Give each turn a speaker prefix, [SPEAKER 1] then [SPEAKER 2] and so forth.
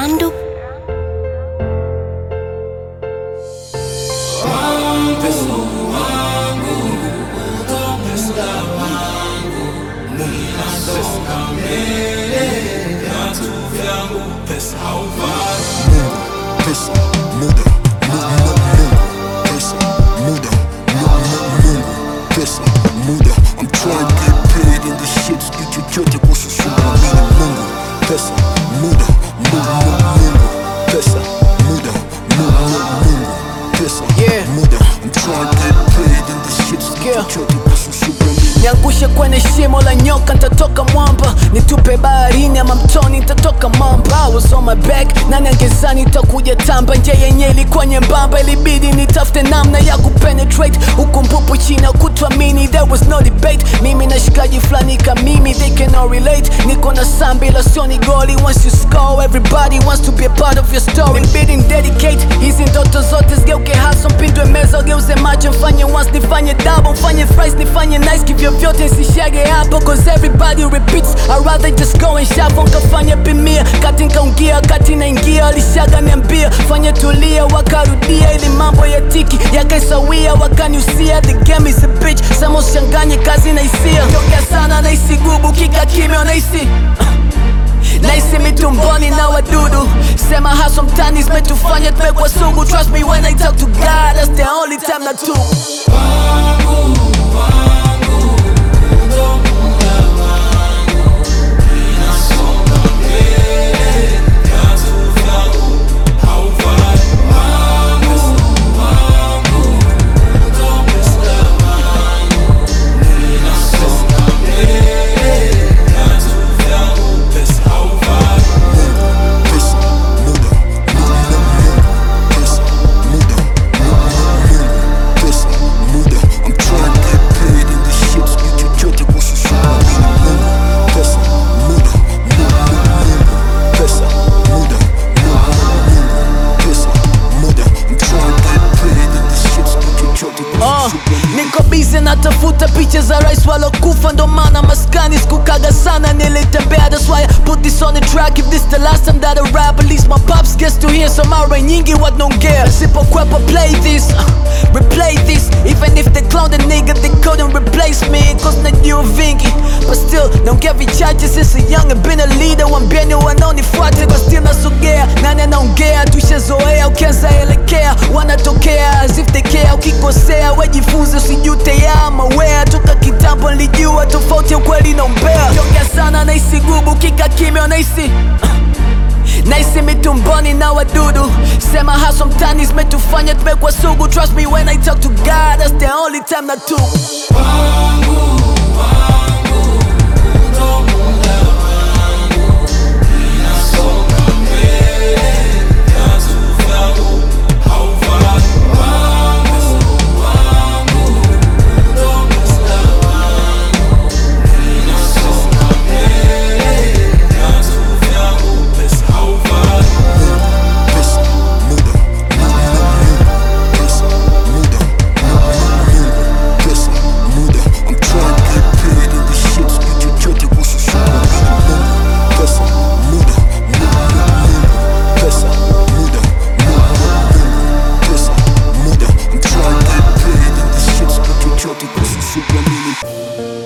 [SPEAKER 1] Randu
[SPEAKER 2] Pesa, muda, mu- mu- Mungu. Pesa, muda, mu- mu- Mungu. Pesa, muda. I'm trying to get paid in this shit. Sijui chochote kuhusu shughuli na mimi Mungu. Pesa, muda, mu- mu- Mungu. Pesa, muda, mu- mu- Mungu. Pesa,
[SPEAKER 3] Yeah.
[SPEAKER 2] muda. I'm trying to get paid in this shit. Sijui
[SPEAKER 3] Yeah.
[SPEAKER 2] chochote kuhusu shughuli na mimi
[SPEAKER 3] niangushe kwenye shimo la nyoka nitatoka mwamba nitupe baharini ama mtoni nitatoka mamba I was on my back nani angezani itakuja tamba nje yenye ilikuwa nyembamba ilibidi nitafute namna ya kupenetrate huku mpupu chini kutwamini there was no debate mimi na shikaji fulani ka mimi they cannot relate niko na sambi la sioni goli once you score everybody wants to be a part of your story ilibidi dedicate hizi ndoto zote zigeuke haso mpindwe meza geuze macho mfanye once nifanye double mfanye thrice nifanye nice kivyovyote nsishage hapo cause everybody repeats I rather just go and shuffle nkafanya bimia kati nkaungia kati naingia alishaga niambia fanye tulia wakarudia ili mambo ya tiki yakaisawia wakaniusia the game is a bitch sama usichanganye kazi na hisia ongea sana naisi gubu kika kimya naisi naisi mitumboni na wadudu sema haso mtani zimetufanya tumekuwa sugu trust me when I talk to God that's the only time na tu
[SPEAKER 2] Pesa, muda, mu- mu- Mungu. Pesa, muda, mu- mu- Mungu. Pesa, muda. I'm trying to get paid in this shit. Sijui chochote kuhusu shughuli na mimi Mungu. Pesa, muda, mu- mu- Mungu. Pesa, muda, mu- mu- Mungu. Pesa, muda. I'm trying to get paid in this shit. Sijui chochote kuhusu
[SPEAKER 3] Uh,
[SPEAKER 2] shughuli na mimi
[SPEAKER 3] niko bize natafuta picha za rais walokufa ndo maana maskani sikukaga sana nilitembea that's why I put this on the track if this the last time that I rap at least my pops gets to hear so mara nyingi wanaongea sipokwepa play this uh, replay this even if they clown the nigga they couldn't replace me cause najua vingi but still naongea vichache since a young and been a leader wambieni wanaonifuata kwa still nasogea nani anaongea tushazoea ukianza elekea wanatokea as if they care ukikosea wejifunze usijute ya mawea toka kitambo nilijua tofauti ya ukweli na umbea yongea sana naisi gubu kika kimya naisi naisi mitumboni na wadudu sema haso mtani zimetufanya tumekuwa sugu trust me when I talk to God that's the only time na tu
[SPEAKER 2] Pesa, muda, mu- mu- Mungu. Pesa, muda, mu- mu- Mungu. Pesa, muda. I'm trying to get paid in this shit. Sijui chochote kuhusu shughuli na mimi Mungu. Pesa, muda, mu- mu- Mungu. Pesa, muda, mu- mu- Mungu. Pesa, muda. I'm trying to get paid in this shit. Sijui chochote kuhusu shughuli na mimi